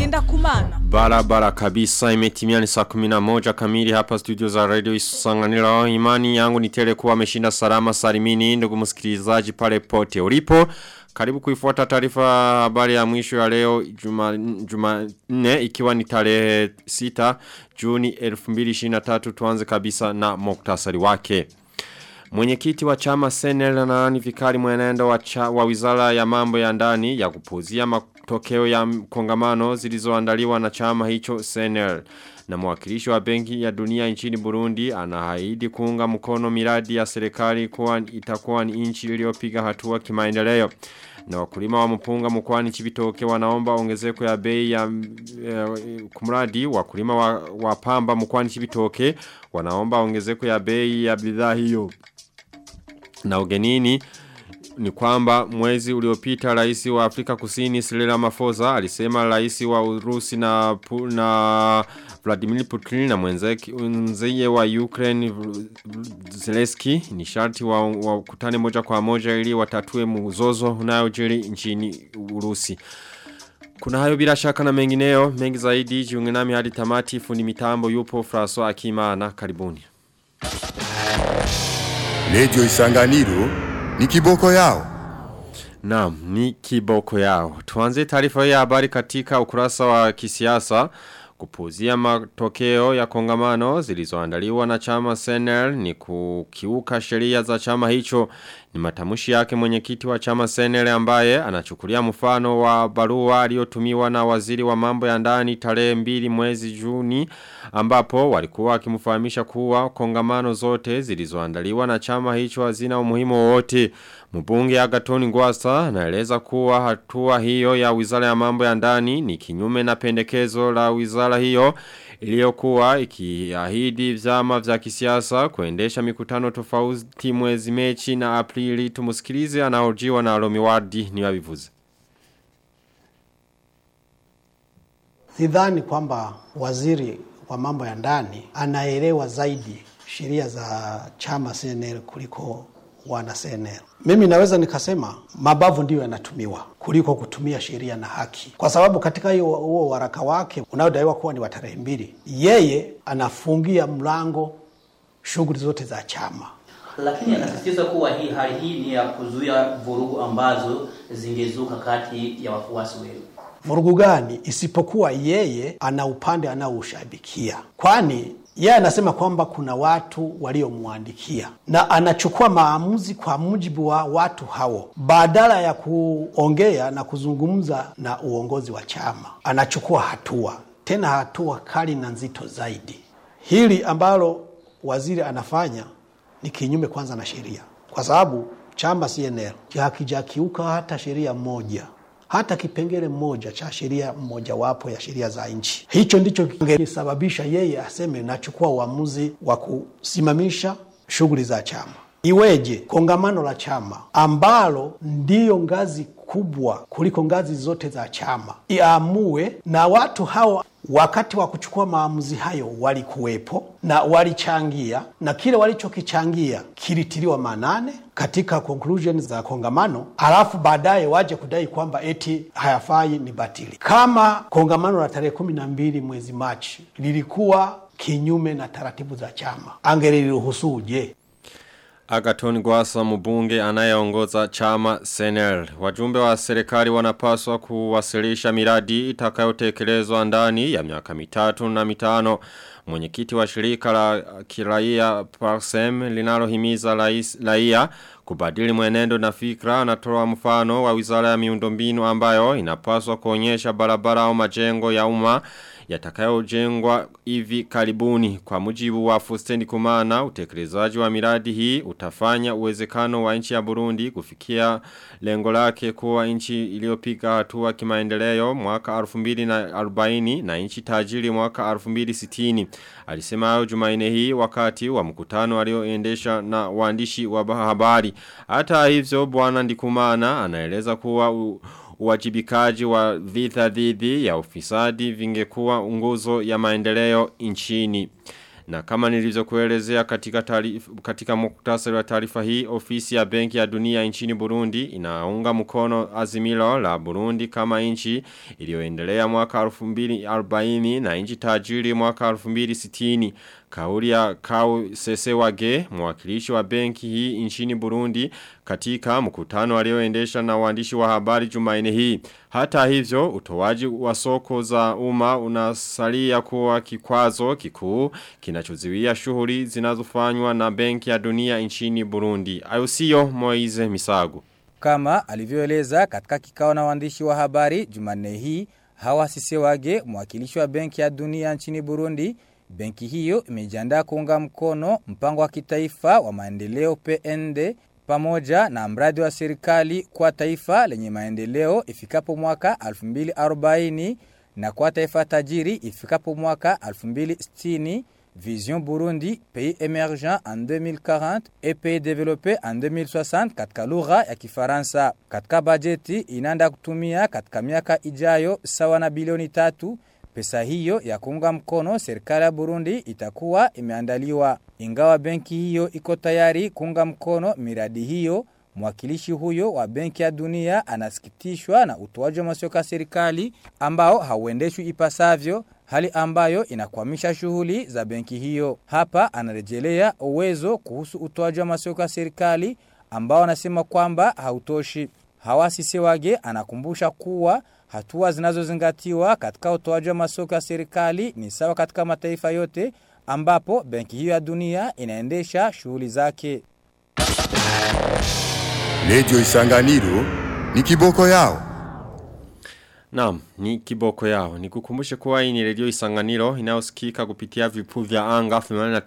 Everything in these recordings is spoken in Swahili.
ngenda kumana. Barabara kabisa imetimia ni saa 11 kamili hapa studio za radio isanganiro imani yangu ni tele kuwa ameshinda salama salimini ndugu msikilizaji pale pote ulipo karibu kuifuata taarifa habari ya mwisho ya leo juma, juma nne ikiwa ni tarehe 6 Juni 2023 tuanze kabisa na moktasari wake. Mwenyekiti wa chama Senel na ni vikari mwenendo wa, cha, wa wizara ya mambo ya ndani ya kupuzia matokeo ya kongamano zilizoandaliwa na chama hicho Senel. Na mwakilishi wa benki ya dunia nchini Burundi anahaidi kuunga mkono miradi ya serikali kuwa itakuwa ni nchi iliyopiga hatua kimaendeleo. Na wakulima wa mpunga mkwani chibitoke wanaomba ongezeko ya bei ya e, kumradi wakulima wa, wa pamba mkwani chibitoke wanaomba ongezeko ya bei ya bidhaa hiyo. Na ugenini ni kwamba mwezi uliopita rais wa Afrika Kusini Cyril Ramaphosa alisema rais wa Urusi na na Vladimir Putin na mwenzake wa Ukraine Zelensky ni sharti wa, wa kutane moja kwa moja ili watatue mzozo unayojiri nchini Urusi. Kuna hayo bila shaka na mengineo mengi zaidi jiunge nami hadi tamati fundi mitambo yupo François Akimana karibuni. Radio Isanganiro ni kiboko yao. Naam, ni kiboko yao. Tuanze taarifa ya habari katika ukurasa wa kisiasa kupuzia matokeo ya kongamano zilizoandaliwa na chama Senel ni kukiuka sheria za chama hicho ni matamushi yake mwenyekiti wa chama Senel ambaye anachukulia mfano wa barua aliyotumiwa na waziri wa mambo ya ndani tarehe mbili mwezi Juni ambapo walikuwa wakimfahamisha kuwa kongamano zote zilizoandaliwa na chama hicho hazina umuhimu wowote Mbunge Agatoni Ngwasa anaeleza kuwa hatua hiyo ya wizara ya mambo ya ndani ni kinyume na pendekezo la wizara hiyo iliyokuwa ikiahidi vyama vya kisiasa kuendesha mikutano tofauti mwezi Mechi na Aprili tumusikilize anaojiwa na Romiwardi ni wabivuze. Sidhani kwamba waziri wa mambo ya ndani anaelewa zaidi sheria za chama CNL kuliko wana CNL. Mimi naweza nikasema mabavu ndiyo yanatumiwa kuliko kutumia sheria na haki, kwa sababu katika hiyo huo waraka wake unaodaiwa kuwa ni wa tarehe mbili, yeye anafungia mlango shughuli zote za chama lakini anasisitiza kuwa hii hali hii ni ya kuzuia vurugu ambazo zingezuka kati ya wafuasi wenu. Vurugu gani isipokuwa yeye ana upande anaoushabikia, kwani yeye anasema kwamba kuna watu waliomwandikia na anachukua maamuzi kwa mujibu wa watu hao, badala ya kuongea na kuzungumza na uongozi wa chama, anachukua hatua tena, hatua kali na nzito zaidi. Hili ambalo waziri anafanya ni kinyume kwanza na sheria, kwa sababu chama CNL hakijakiuka hata sheria moja hata kipengele mmoja cha sheria mmojawapo ya sheria za nchi. Hicho ndicho kingesababisha yeye aseme nachukua uamuzi wa kusimamisha shughuli za chama. Iweje kongamano la chama ambalo ndiyo ngazi kubwa kuliko ngazi zote za chama iamue, na watu hao wakati wa kuchukua maamuzi hayo walikuwepo na walichangia, na kile walichokichangia kilitiliwa manane katika conclusion za kongamano, alafu baadaye waje kudai kwamba eti hayafai, ni batili. Kama kongamano la tarehe kumi na mbili mwezi Machi lilikuwa kinyume na taratibu za chama, angeliruhusuje? Agaton Gwasa mbunge anayeongoza chama Senel. Wajumbe wa serikali wanapaswa kuwasilisha miradi itakayotekelezwa ndani ya miaka mitatu na mitano. Mwenyekiti wa shirika la kiraia Parsem linalohimiza raia kubadili mwenendo na fikra anatoa mfano wa wizara ya miundombinu ambayo inapaswa kuonyesha barabara au majengo ya umma yatakayojengwa hivi karibuni kwa mujibu wa Fustendi Kumana utekelezaji wa miradi hii utafanya uwezekano wa nchi ya Burundi kufikia lengo lake kuwa nchi iliyopiga hatua kimaendeleo mwaka 2040 na nchi tajiri mwaka 2060 alisema hayo Jumanne hii wakati wa mkutano alioendesha na waandishi wa habari hata hivyo bwana Ndikumana anaeleza kuwa u, uwajibikaji wa vita dhidi ya ufisadi vingekuwa nguzo ya maendeleo nchini. Na kama nilivyokuelezea katika taarifa katika muktasari wa taarifa hii ofisi ya Benki ya Dunia nchini Burundi inaunga mkono azimilo la Burundi kama nchi iliyoendelea mwaka 2040 na nchi tajiri mwaka 2060. Kauli ya Kau Sesewage, mwakilishi wa benki hii nchini Burundi katika mkutano alioendesha na waandishi wa habari Jumanne hii. Hata hivyo, utoaji wa soko za umma unasalia kuwa kikwazo kikuu kinachozuia shughuli zinazofanywa na benki ya dunia nchini Burundi. Ayusio Moize Misago. Kama alivyoeleza katika kikao na waandishi wa habari Jumanne hii, Hawa Sisewage, mwakilishi wa benki ya dunia nchini Burundi, benki hiyo imejiandaa kuunga mkono mpango wa kitaifa wa maendeleo PND pamoja na mradi wa serikali kwa taifa lenye maendeleo ifikapo mwaka 2040 na kwa taifa tajiri ifikapo mwaka 2060 Vision Burundi, pays émergent en 2040 et pays développé en 2060 katika lugha ya Kifaransa. Katika bajeti inaenda kutumia katika miaka ijayo sawa na bilioni tatu. Pesa hiyo ya kuunga mkono serikali ya Burundi itakuwa imeandaliwa. Ingawa benki hiyo iko tayari kuunga mkono miradi hiyo, mwakilishi huyo wa benki ya dunia anasikitishwa na utoaji wa masoko ya serikali ambao hauendeshwi ipasavyo hali ambayo inakwamisha shughuli za benki hiyo. Hapa anarejelea uwezo kuhusu utoaji wa masoko ya serikali ambao anasema kwamba hautoshi. Hawasi Sewage anakumbusha kuwa hatua zinazozingatiwa katika utoaji wa masoko ya serikali ni sawa katika mataifa yote ambapo benki hiyo ya dunia inaendesha shughuli zake. Radio Isanganiro ni kiboko yao. Naam, ni kiboko yao. Nikukumbushe kuwa hii ni redio Isanganiro inayosikika kupitia vipu vya anga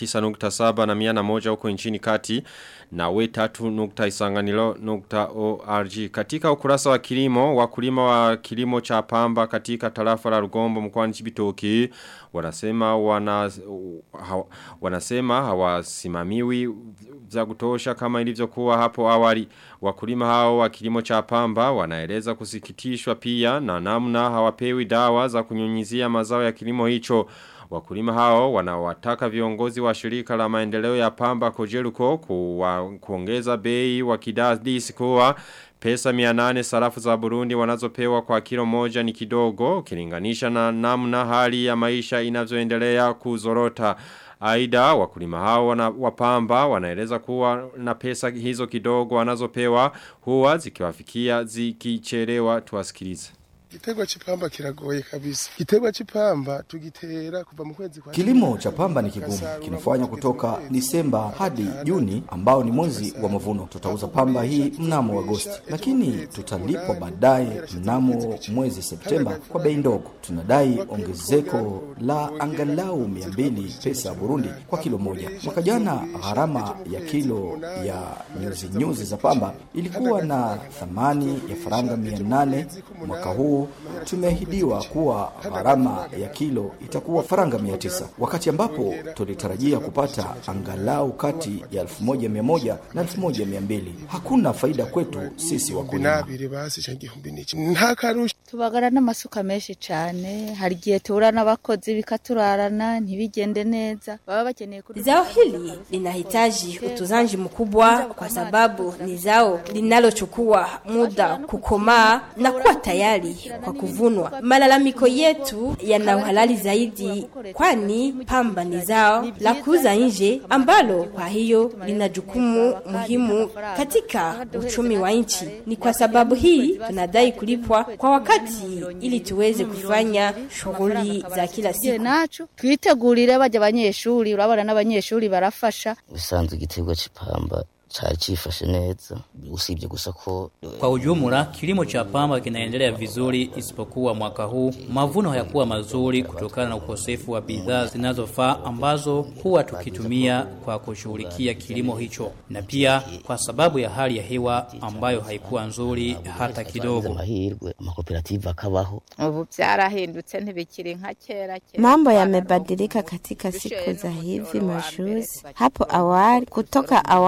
89.7 na 101 huko nchini kati na we tatu nukta isanganiro nukta org. Katika ukurasa wa kilimo, wakulima wa kilimo cha pamba katika tarafa la Rugombo mkoani Chibitoki wanasema wana ha, wanasema hawasimamiwi za kutosha kama ilivyokuwa hapo awali. Wakulima hao wa kilimo cha pamba wanaeleza kusikitishwa pia na namna hawapewi dawa za kunyunyizia mazao ya kilimo hicho. Wakulima hao wanawataka viongozi wa shirika la maendeleo ya pamba kojeruko kuwa, kuongeza bei wakidadisi kuwa pesa 800 sarafu za Burundi wanazopewa kwa kilo moja ni kidogo ukilinganisha na namna hali ya maisha inavyoendelea kuzorota. Aida wakulima hao wana, wapamba wanaeleza kuwa na pesa hizo kidogo wanazopewa huwa zikiwafikia zikichelewa tuwasikilize. Gitegwa chipamba kiragoye kabisa. Gitegwa chipamba tugitera kuva mu kwezi kwa Kilimo cha pamba ni kigumu, kinafanywa kutoka Disemba hadi Juni ambao ni mwezi wa mavuno. Tutauza pamba hii mnamo Agosti, lakini tutalipwa baadaye mnamo mwezi Septemba kwa bei ndogo. Tunadai ongezeko la angalau 200 pesa ya Burundi kwa kilo moja. Mwaka jana gharama ya kilo ya nyuzi nyuzi za pamba ilikuwa na thamani ya faranga 800. Mwaka huu tumeahidiwa kuwa gharama ya kilo itakuwa faranga 900 wakati ambapo tulitarajia kupata angalau kati ya 1100 na 1200 hakuna faida kwetu sisi wakulima nabiri basi cha gihumbi niki nta karusha tubagara n'amasuka menshi cyane hari igihe tuhura n'abakozi bikaturarana ntibigende neza baba bakeneye kuri Zao hili linahitaji utunzaji mkubwa kwa sababu ni zao linalochukua muda kukomaa na kuwa tayari kwa kuvunwa. Malalamiko yetu yana uhalali zaidi, kwani pamba ni zao la kuuza nje ambalo kwa hiyo lina jukumu muhimu katika uchumi wa nchi. Ni kwa sababu hii tunadai kulipwa kwa wakati ili tuweze kufanya shughuli za kila siku. nacu twitegurire bajya abanyeshuri urabona n'abanyeshuri barafasha ubusanzwe igiterwa c'ipamba cari cifashe neza usibye gusa ko Kwa ujumla, kilimo cha pamba kinaendelea vizuri isipokuwa mwaka huu mavuno hayakuwa mazuri kutokana na ukosefu wa bidhaa zinazofaa ambazo huwa tukitumia kwa kushughulikia kilimo hicho, na pia kwa sababu ya hali ya hewa ambayo haikuwa nzuri hata kidogo. amahirwe amakoperative akabaho ubu byarahindutse ntibikiri nka kera kera Mambo yamebadilika katika siku za hivi majuzi. Hapo awali, kutoka awamu ya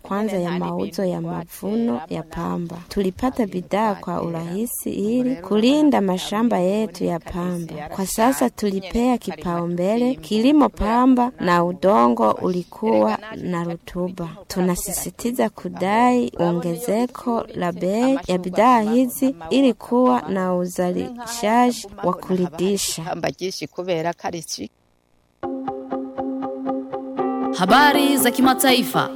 kwanza ya mauzo ya mavuno ya pamba. Tulipata bidhaa kwa urahisi ili kulinda mashamba yetu ya pamba. Kwa sasa tulipea kipaumbele kilimo pamba na udongo ulikuwa na rutuba. Tunasisitiza kudai ongezeko la bei ya bidhaa hizi ili kuwa na uzalishaji wa kuridhisha. Habari za kimataifa.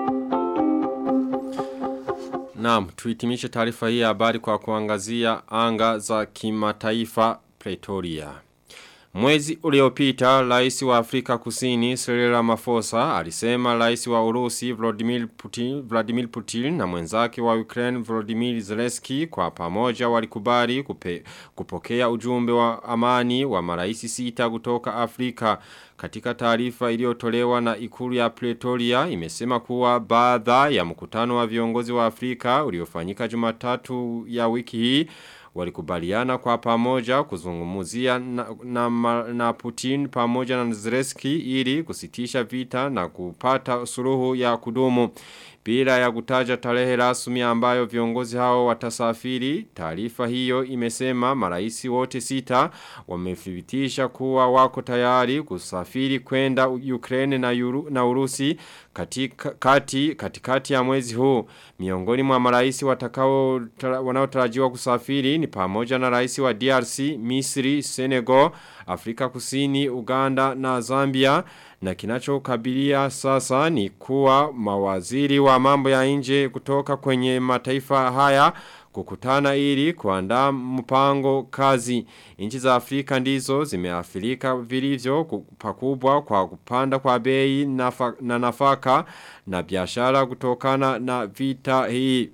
Naam, tuitimishe taarifa hii ya habari kwa kuangazia anga za kimataifa Pretoria. Mwezi uliopita, rais wa Afrika Kusini Cyril Ramaphosa alisema rais wa Urusi Vladimir Putin, Vladimir Putin na mwenzake wa Ukraine Volodymyr Zelensky kwa pamoja walikubali kupe, kupokea ujumbe wa amani wa maraisi sita kutoka Afrika. Katika taarifa iliyotolewa na ikulu ya Pretoria imesema kuwa baadha ya mkutano wa viongozi wa Afrika uliofanyika Jumatatu ya wiki hii walikubaliana kwa pamoja kuzungumuzia na, na, na Putin pamoja na Zelensky ili kusitisha vita na kupata suluhu ya kudumu. Bila ya kutaja tarehe rasmi ambayo viongozi hao watasafiri, taarifa hiyo imesema maraisi wote sita wamethibitisha kuwa wako tayari kusafiri kwenda Ukraine na, Uru, na Urusi katika, kati, katikati ya mwezi huu. Miongoni mwa maraisi watakao wanaotarajiwa kusafiri ni pamoja na rais wa DRC, Misri, Senegal, Afrika Kusini, Uganda na Zambia na kinachokabilia sasa ni kuwa mawaziri wa mambo ya nje kutoka kwenye mataifa haya kukutana ili kuandaa mpango kazi. Nchi za Afrika ndizo zimeathirika vilivyo pakubwa kwa kupanda kwa bei nafa, na nafaka na biashara kutokana na vita hii.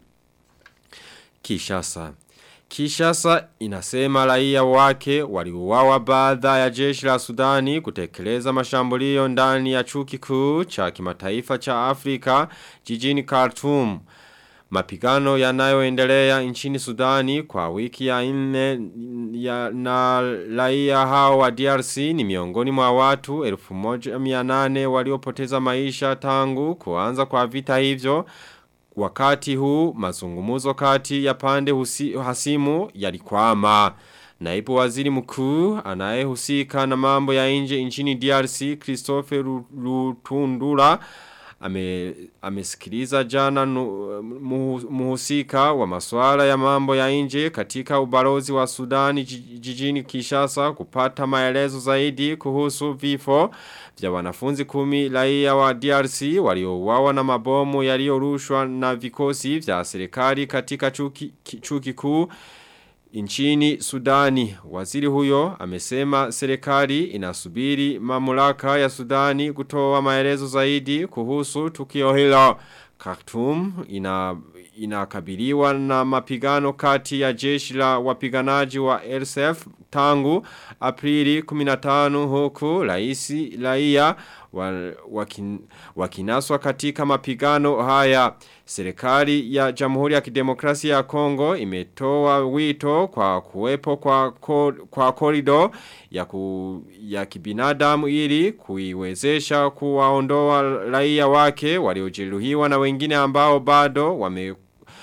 Kishasa Kishasa inasema raia wake waliuawa baada ya jeshi la Sudani kutekeleza mashambulio ndani ya chuo kikuu cha kimataifa cha Afrika jijini Khartoum. Mapigano yanayoendelea nchini Sudani kwa wiki ya nne ya na raia hao wa DRC ni miongoni mwa watu 1800 waliopoteza maisha tangu kuanza kwa vita hivyo wakati huu mazungumuzo kati ya pande husi, hasimu yalikwama. Naibu waziri mkuu anayehusika na mambo ya nje nchini DRC Christophe Lutundura ame, amesikiliza jana nu, muhusika wa masuala ya mambo ya nje katika ubalozi wa Sudani jijini Kishasa kupata maelezo zaidi kuhusu vifo vya wanafunzi kumi raia wa DRC waliouawa na mabomu yaliyorushwa na vikosi vya serikali katika chuo kikuu Nchini Sudani, waziri huyo amesema serikali inasubiri mamlaka ya Sudani kutoa maelezo zaidi kuhusu tukio hilo. Khartoum ina inakabiliwa na mapigano kati ya jeshi la wapiganaji wa RSF tangu Aprili 15 huku raisi raia wakin, wakinaswa katika mapigano haya. Serikali ya Jamhuri ya Kidemokrasia ya Kongo imetoa wito kwa kuwepo kwa ko, kwa korido ya ku, ya kibinadamu ili kuiwezesha kuwaondoa raia wake waliojeruhiwa na wengine ambao bado wame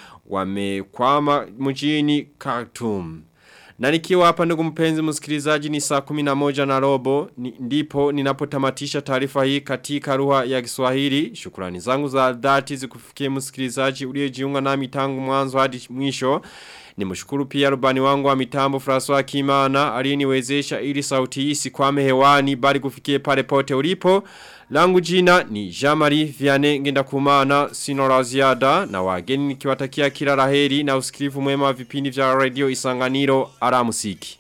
wamekwama mjini Khartoum. Na nikiwa hapa ndugu mpenzi msikilizaji ni saa 11 na robo ni, ndipo ninapotamatisha taarifa hii katika lugha ya Kiswahili. Shukrani zangu za dhati zikufikie msikilizaji uliyejiunga nami tangu mwanzo hadi mwisho. Nimshukuru pia rubani wangu wa mitambo François Kimana aliyeniwezesha ili sauti hii sikwame hewani bali kufikie pale pote ulipo. Langu jina ni Jamari Viane ngenda kumana sino la ziada na wageni nikiwatakia kila laheri na usikilivu mwema wa vipindi vya radio Isanganiro aramusiki.